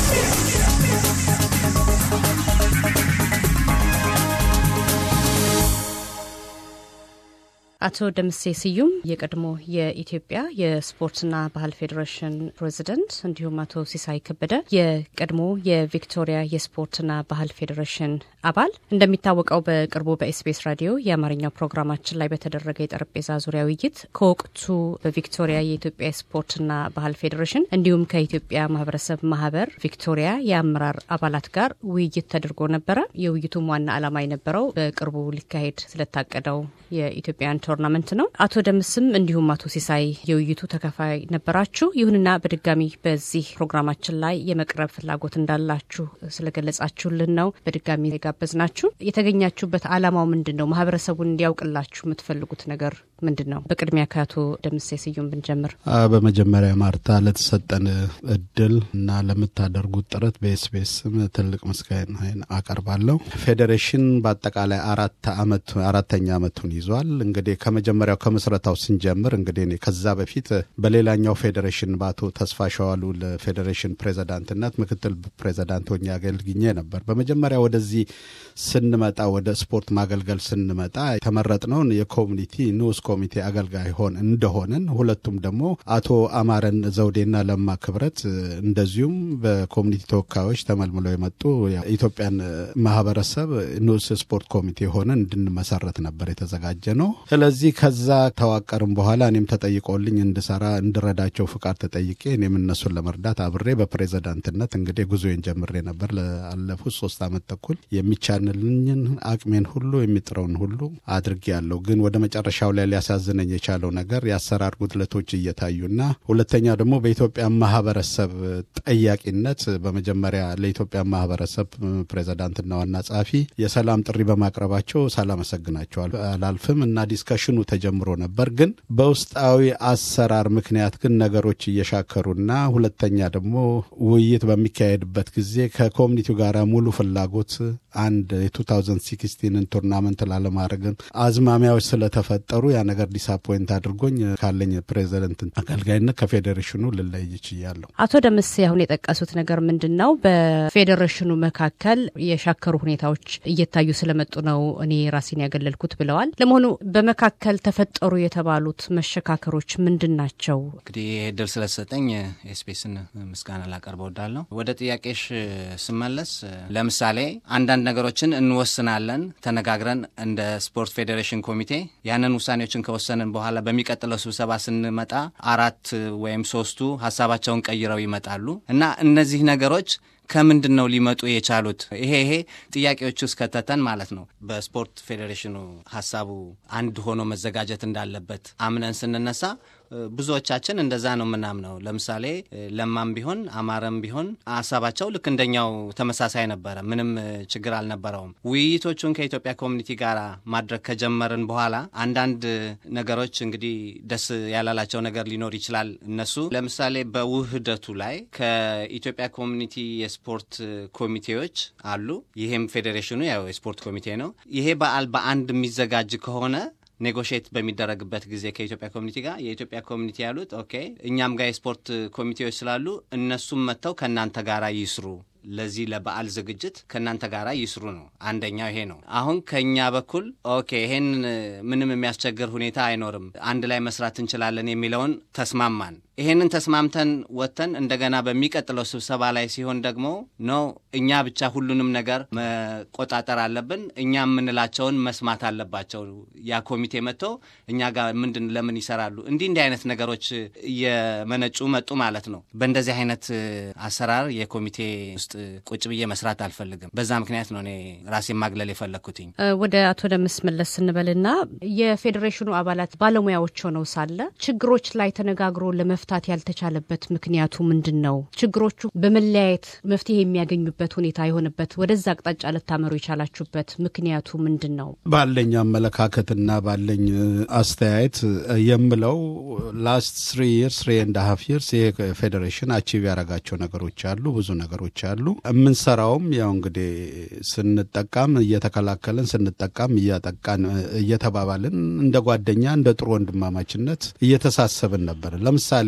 አቶ ደምሴ ስዩም የቀድሞ የኢትዮጵያ የስፖርትና ባህል ፌዴሬሽን ፕሬዚደንት፣ እንዲሁም አቶ ሲሳይ ከበደ የቀድሞ የቪክቶሪያ የስፖርትና ባህል ፌዴሬሽን አባል። እንደሚታወቀው በቅርቡ በኤስቢኤስ ራዲዮ የአማርኛው ፕሮግራማችን ላይ በተደረገ የጠረጴዛ ዙሪያ ውይይት ከወቅቱ በቪክቶሪያ የኢትዮጵያ የስፖርትና ባህል ፌዴሬሽን እንዲሁም ከኢትዮጵያ ማህበረሰብ ማህበር ቪክቶሪያ የአመራር አባላት ጋር ውይይት ተደርጎ ነበረ። የውይይቱም ዋና ዓላማ የነበረው በቅርቡ ሊካሄድ ስለታቀደው የኢትዮጵያን ቶርናመንት ነው። አቶ ደምስም እንዲሁም አቶ ሲሳይ የውይይቱ ተካፋይ ነበራችሁ። ይሁንና በድጋሚ በዚህ ፕሮግራማችን ላይ የመቅረብ ፍላጎት እንዳላችሁ ስለገለጻችሁልን ነው በድጋሚ የጋበዝናችሁ። የተገኛችሁበት ዓላማው ምንድን ነው? ማህበረሰቡን እንዲያውቅላችሁ የምትፈልጉት ነገር ምንድን ነው? በቅድሚያ ከአቶ ደምሴ ስዩም ብንጀምር። በመጀመሪያ ማርታ ለተሰጠን እድል እና ለምታደርጉት ጥረት በኤስቢኤስም ትልቅ ምስጋናዬን አቀርባለሁ። ፌዴሬሽን በአጠቃላይ አራት አመት አራተኛ አመቱን ይዟል። እንግዲህ ከመጀመሪያው ከምስረታው ስንጀምር እንግዲህ እኔ ከዛ በፊት በሌላኛው ፌዴሬሽን በአቶ ተስፋ ሸዋሉ ለፌዴሬሽን ፕሬዚዳንትነት ምክትል ፕሬዚዳንት ሆኜ አገልግኜ ነበር። በመጀመሪያ ወደዚህ ስንመጣ ወደ ስፖርት ማገልገል ስንመጣ የተመረጥነውን የኮሚኒቲ ንዑስ ኮሚቴ አገልጋይ ሆን እንደሆንን ሁለቱም ደግሞ አቶ አማረን ዘውዴና ለማ ክብረት እንደዚሁም በኮሚኒቲ ተወካዮች ተመልምለው የመጡ የኢትዮጵያን ማህበረሰብ ንዑስ ስፖርት ኮሚቴ ሆነን እንድንመሰረት ነበር የተዘጋጀ ነው። ስለዚህ ከዛ ተዋቀርም በኋላ እኔም ተጠይቆልኝ እንድሰራ እንድረዳቸው ፍቃድ ተጠይቄ እኔም እነሱን ለመርዳት አብሬ በፕሬዚዳንትነት እንግዲህ ጉዞዬን ጀምሬ ነበር። ላለፉት ሶስት አመት ተኩል የሚቻንልኝን አቅሜን ሁሉ የሚጥረውን ሁሉ አድርጌ ያለው ግን ወደ መጨረሻው ላይ ሊያሳዝነኝ የቻለው ነገር የአሰራር ጉድለቶች እየታዩና ሁለተኛ ደግሞ በኢትዮጵያ ማህበረሰብ ጠያቂነት በመጀመሪያ ለኢትዮጵያ ማህበረሰብ ፕሬዚዳንትና ዋና ጸሐፊ የሰላም ጥሪ በማቅረባቸው ሳላመሰግናቸው አላልፍም እና ዲስከሽኑ ተጀምሮ ነበር። ግን በውስጣዊ አሰራር ምክንያት ግን ነገሮች እየሻከሩና ሁለተኛ ደግሞ ውይይት በሚካሄድበት ጊዜ ከኮሚኒቲው ጋር ሙሉ ፍላጎት አንድ የ2016ን ቱርናመንት ላለማድረግን አዝማሚያዎች ስለተፈጠሩ ያ ነገር ዲስአፖይንት አድርጎኝ ካለኝ ፕሬዚደንት አገልጋይነት ከፌዴሬሽኑ ልለይ ችያለሁ። አቶ ደምሴ አሁን የጠቀሱት ነገር ምንድን ነው? በፌዴሬሽኑ መካከል የሻከሩ ሁኔታዎች እየታዩ ስለመጡ ነው እኔ ራሴን ያገለልኩት ብለዋል። ለመሆኑ በመካከል ተፈጠሩ የተባሉት መሸካከሮች ምንድን ናቸው? እንግዲህ ይህ እድል ስለተሰጠኝ ኤስፔስን ምስጋና ላቀርብ እወዳለሁ። ወደ ጥያቄሽ ስመለስ ለምሳሌ አንዳንድ ነገሮችን እንወስናለን ተነጋግረን እንደ ስፖርት ፌዴሬሽን ኮሚቴ ያንን ውሳኔዎችን ከወሰንን በኋላ በሚቀጥለው ስብሰባ ስንመጣ አራት ወይም ሶስቱ ሀሳባቸውን ቀይረው ይመጣሉ እና እነዚህ ነገሮች ከምንድን ነው ሊመጡ የቻሉት? ይሄ ይሄ ጥያቄዎች ውስጥ ከተተን ማለት ነው። በስፖርት ፌዴሬሽኑ ሀሳቡ አንድ ሆኖ መዘጋጀት እንዳለበት አምነን ስንነሳ ብዙዎቻችን እንደዛ ነው የምናምነው። ለምሳሌ ለማም ቢሆን አማረም ቢሆን ሀሳባቸው ልክ እንደኛው ተመሳሳይ ነበረ። ምንም ችግር አልነበረውም። ውይይቶቹን ከኢትዮጵያ ኮሚኒቲ ጋር ማድረግ ከጀመርን በኋላ አንዳንድ ነገሮች እንግዲህ ደስ ያላላቸው ነገር ሊኖር ይችላል። እነሱ ለምሳሌ በውህደቱ ላይ ከኢትዮጵያ ኮሚኒቲ የስፖርት ኮሚቴዎች አሉ። ይሄም ፌዴሬሽኑ ያው የስፖርት ኮሚቴ ነው። ይሄ በዓል በአንድ የሚዘጋጅ ከሆነ ኔጎሽት በሚደረግበት ጊዜ ከኢትዮጵያ ኮሚኒቲ ጋር የኢትዮጵያ ኮሚኒቲ ያሉት ኦኬ፣ እኛም ጋር የስፖርት ኮሚቴዎች ስላሉ እነሱም መጥተው ከእናንተ ጋር ይስሩ ለዚህ ለበዓል ዝግጅት ከእናንተ ጋር ይስሩ ነው። አንደኛው ይሄ ነው። አሁን ከእኛ በኩል ኦኬ ይሄን ምንም የሚያስቸግር ሁኔታ አይኖርም፣ አንድ ላይ መስራት እንችላለን የሚለውን ተስማማን። ይሄንን ተስማምተን ወጥተን እንደገና በሚቀጥለው ስብሰባ ላይ ሲሆን ደግሞ ኖ እኛ ብቻ ሁሉንም ነገር መቆጣጠር አለብን፣ እኛ የምንላቸውን መስማት አለባቸው። ያ ኮሚቴ መጥቶ እኛ ጋር ምንድን ለምን ይሰራሉ? እንዲህ እንዲህ አይነት ነገሮች እየመነጩ መጡ ማለት ነው። በእንደዚህ አይነት አሰራር የኮሚቴ ውስጥ ቁጭ ብዬ መስራት አልፈልግም። በዛ ምክንያት ነው እኔ ራሴን ማግለል የፈለግኩትኝ። ወደ አቶ ደምስ መለስ ስንበልና የፌዴሬሽኑ አባላት ባለሙያዎች ሆነው ሳለ ችግሮች ላይ ተነጋግሮ ለመፍታት ያልተቻለበት ምክንያቱ ምንድን ነው? ችግሮቹ በመለያየት መፍትሄ የሚያገኙበት ሁኔታ የሆነበት ወደዛ አቅጣጫ ልታመሩ የቻላችሁበት ምክንያቱ ምንድን ነው? ባለኝ አመለካከትና ባለኝ አስተያየት የምለው ላስት ስሪ ይርስ ስሪ ኤንድ ሀፍ ይርስ ይሄ ፌዴሬሽን አቺቭ ያደረጋቸው ነገሮች አሉ፣ ብዙ ነገሮች አሉ። የምንሰራውም ያው እንግዲህ ስንጠቃም እየተከላከልን ስንጠቃም እያጠቃን እየተባባልን እንደ ጓደኛ እንደ ጥሩ ወንድማማችነት እየተሳሰብን ነበር። ለምሳሌ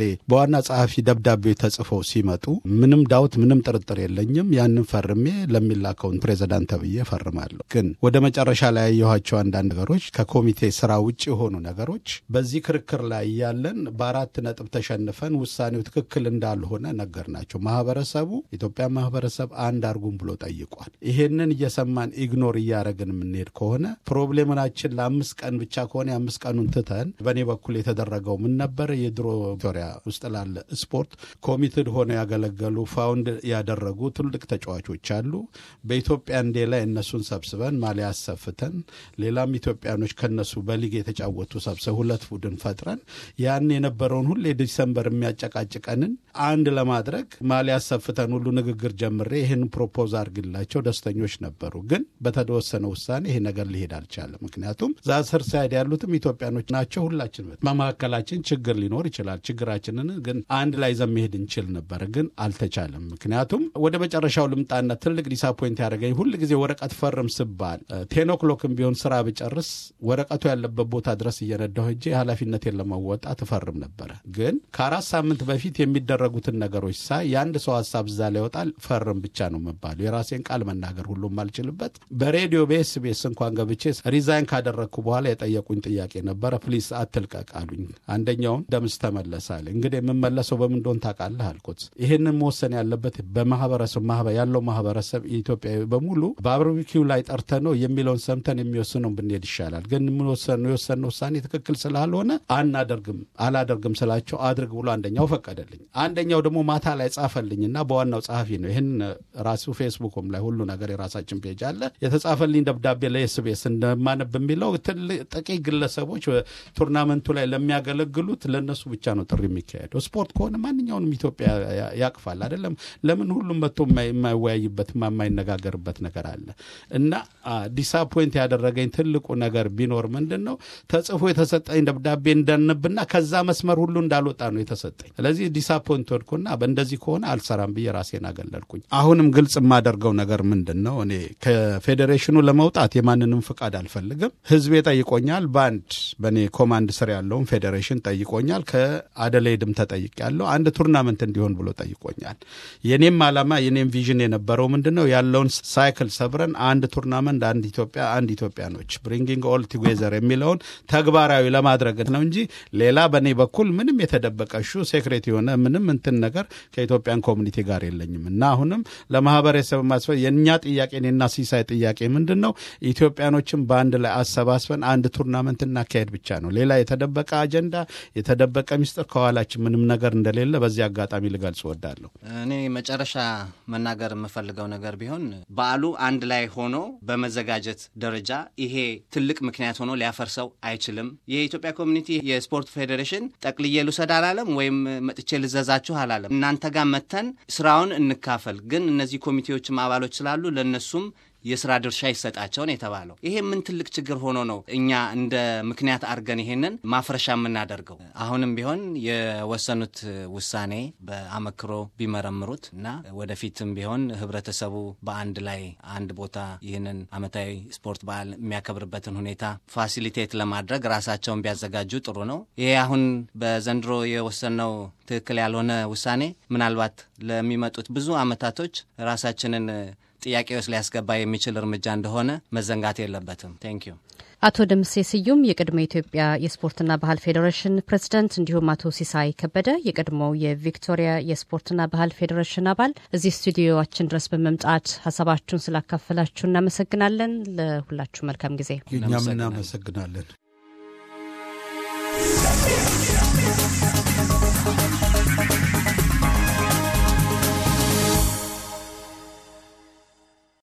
በዋና ጸሐፊ ደብዳቤዎች ተጽፈው ሲመጡ ምንም ዳውት ምንም ጥርጥር የለኝም ያንን ፈርሜ ለሚላከውን ፕሬዚዳንት ተብዬ ፈርማለሁ። ግን ወደ መጨረሻ ላይ ያየኋቸው አንዳንድ ነገሮች ከኮሚቴ ስራ ውጭ የሆኑ ነገሮች በዚህ ክርክር ላይ እያለን በአራት ነጥብ ተሸንፈን ውሳኔው ትክክል እንዳልሆነ ነገር ናቸው። ማህበረሰቡ ኢትዮጵያ ማህበረሰብ አንድ አርጉም ብሎ ጠይቋል። ይሄንን እየሰማን ኢግኖር እያደረግን የምንሄድ ከሆነ ፕሮብሌምናችን ለአምስት ቀን ብቻ ከሆነ የአምስት ቀኑን ትተን በእኔ በኩል የተደረገው ምን ነበረ? የድሮ ቪክቶሪያ ውስጥ ላለ ስፖርት ኮሚትድ ሆነው ያገለገሉ ፋውንድ ያደረጉ ትልቅ ተጫዋቾች አሉ። በኢትዮጵያ እንዴ ላይ እነሱን ሰብስበን ማሊያ አሰፍተን ሌላም ኢትዮጵያኖች ከነሱ በሊግ የተጫወቱ ሰብስበ ሁለት ቡድን ፈጥረን ያን የነበረውን ሁሌ ዲሰምበር የሚያጨቃጭቀንን አንድ ለማድረግ ማሊያ አሰፍተን ሁሉ ንግግር ጀምሬ ይህን ፕሮፖዝ አድርግላቸው ደስተኞች ነበሩ። ግን በተወሰነ ውሳኔ ይሄ ነገር ሊሄድ አልቻለም። ምክንያቱም ዛስር ሳይድ ያሉትም ኢትዮጵያኖች ናቸው። ሁላችን በመካከላችን ችግር ሊኖር ይችላል። ችግራችንን ግን አንድ ላይ ይዘን መሄድ እንችል ነበር፣ ግን አልተቻለም። ምክንያቱም ወደ መጨረሻው ልምጣና ትልቅ ዲሳፖይንት ያደረገኝ ሁል ጊዜ ወረቀት ፈርም ስባል ቴን ኦክሎክም ቢሆን ስራ ብጨርስ ወረቀቱ ያለበት ቦታ ድረስ እየነዳሁ ሄጄ ኃላፊነቴን ለመወጣት እፈርም ነበረ። ግን ከአራት ሳምንት በፊት የሚደረጉትን ነገሮች ሳይ የአንድ ሰው ሀሳብ እዛ ላይ ይወጣል። ፈርም ብቻ ነው የምባለው። የራሴን ቃል መናገር ሁሉም አልችልበት። በሬዲዮ በኤስቢኤስ እንኳን ገብቼ ሪዛይን ካደረግኩ በኋላ የጠየቁኝ ጥያቄ ነበረ። ፕሊስ አትልቀቅ አሉኝ። አንደኛውም ደምስ ተመለሳል። እንግዲህ የምመለሰው በምን እንደሆን ታውቃለህ አልኩት። ይህንን መወሰን ያለበት በማህበረሰብ ያለው ማህበረሰብ ኢትዮጵያዊ በሙሉ በባርቢኪው ላይ ጠርተ ነው የሚለውን ሰምተን የሚወስነው ብንሄድ ይሻላል። ግን የወሰነው ውሳኔ ትክክል ስላልሆነ አናደርግም አላደርግም ስላቸው አድርግ ብሎ አንደኛው ፈቀደልኝ። አንደኛው ደግሞ ማታ ላይ ጻፈልኝና በዋናው ጸሐፊ ነው ይህን ራሱ ፌስቡክም ላይ ሁሉ ነገር የራሳችን ፔጅ አለ የተጻፈልኝ ደብዳቤ ለኤስቤስ እንደማነብ የሚለው ጥቂት ግለሰቦች ቱርናመንቱ ላይ ለሚያገለግሉት ለእነሱ ብቻ ነው ጥሪ የሚካሄደው። ስፖርት ከሆነ ማንኛውንም ኢትዮጵያ ያቅፋል አይደለም። ለምን ሁሉም መጥቶ የማይወያይበት የማይነጋገርበት ነገር አለ እና ዲሳፖይንት ያደረገኝ ትልቁ ነገር ቢኖር ምንድን ነው ተጽፎ የተሰጠኝ ደብዳቤ እንዳነብና ከዛ መስመር ሁሉ እንዳልወጣ ነው የተሰጠኝ። ስለዚህ ዲሳፖይንት ወድኩና በእንደዚህ ከሆነ አልሰራም ብዬ ራሴን አገለልኩኝ። አሁንም ግልጽ የማደርገው ነገር ምንድን ነው እኔ ከፌዴሬሽኑ ለመውጣት የማንንም ፍቃድ አልፈልግም። ህዝቤ ጠይቆኛል። በአንድ በእኔ ኮማንድ ስር ያለውን ፌዴሬሽን ጠይቆኛል። ከአደሌድም ተጠይቅ ያለው አንድ ቱርናመንት እንዲሆን ብሎ ጠይቆኛል። የኔም ዓላማ የኔም ቪዥን የነበረው ምንድን ነው ያለውን ሳይክል ሰብረን አንድ ቱርናመንት፣ አንድ ኢትዮጵያ፣ አንድ ኢትዮጵያኖች ብሪንጊንግ ኦል ቱጌዘር የሚለውን ተግባራዊ ለማድረግ ነው እንጂ ሌላ በእኔ በኩል ምንም የተደበቀ ሹ ሴክሬት የሆነ ምንም እንትን ነገር ከኢትዮጵያን ኮሚኒቲ ጋር የለኝም እና አሁንም ለማህበረሰብ ማስፈ የእኛ ጥያቄ እኔና ሲሳይ ጥያቄ ምንድን ነው ኢትዮጵያኖችን በአንድ ላይ አሰባስበን አንድ ቱርናመንት እናካሄድ ብቻ ነው። ሌላ የተደበቀ አጀንዳ የተደበቀ ሚስጥር ከኋላችን ምንም ነገር እንደሌለ በዚህ አጋጣሚ ልገልጽ እወዳለሁ። እኔ መጨረሻ መናገር የምፈልገው ነገር ቢሆን በዓሉ አንድ ላይ ሆኖ በመዘጋጀት ደረጃ ይሄ ትልቅ ምክንያት ሆኖ ሊያፈርሰው አይችልም። የኢትዮጵያ ኮሚኒቲ የስፖርት ፌዴሬሽን ጠቅልዬ ልውሰድ አላለም፣ ወይም መጥቼ ልዘዛችሁ አላለም። እናንተ ጋር መተን ስራውን እንካፈል። ግን እነዚህ ኮሚቴዎችም አባሎች ስላሉ ለእነሱም የስራ ድርሻ ይሰጣቸውን የተባለው ይሄ ምን ትልቅ ችግር ሆኖ ነው እኛ እንደ ምክንያት አድርገን ይሄንን ማፍረሻ የምናደርገው? አሁንም ቢሆን የወሰኑት ውሳኔ በአመክሮ ቢመረምሩት እና ወደፊትም ቢሆን ህብረተሰቡ በአንድ ላይ አንድ ቦታ ይህንን አመታዊ ስፖርት በዓል የሚያከብርበትን ሁኔታ ፋሲሊቴት ለማድረግ ራሳቸውን ቢያዘጋጁ ጥሩ ነው። ይሄ አሁን በዘንድሮ የወሰነው ትክክል ያልሆነ ውሳኔ ምናልባት ለሚመጡት ብዙ አመታቶች ራሳችንን ጥያቄ ውስጥ ሊያስገባ የሚችል እርምጃ እንደሆነ መዘንጋት የለበትም። ቴንክ ዩ። አቶ ደምሴ ስዩም የቀድሞ የኢትዮጵያ የስፖርትና ባህል ፌዴሬሽን ፕሬዝዳንት፣ እንዲሁም አቶ ሲሳይ ከበደ የቀድሞው የቪክቶሪያ የስፖርትና ባህል ፌዴሬሽን አባል እዚህ ስቱዲዮችን ድረስ በመምጣት ሀሳባችሁን ስላካፈላችሁ እናመሰግናለን። ለሁላችሁ መልካም ጊዜ። እኛም እናመሰግናለን።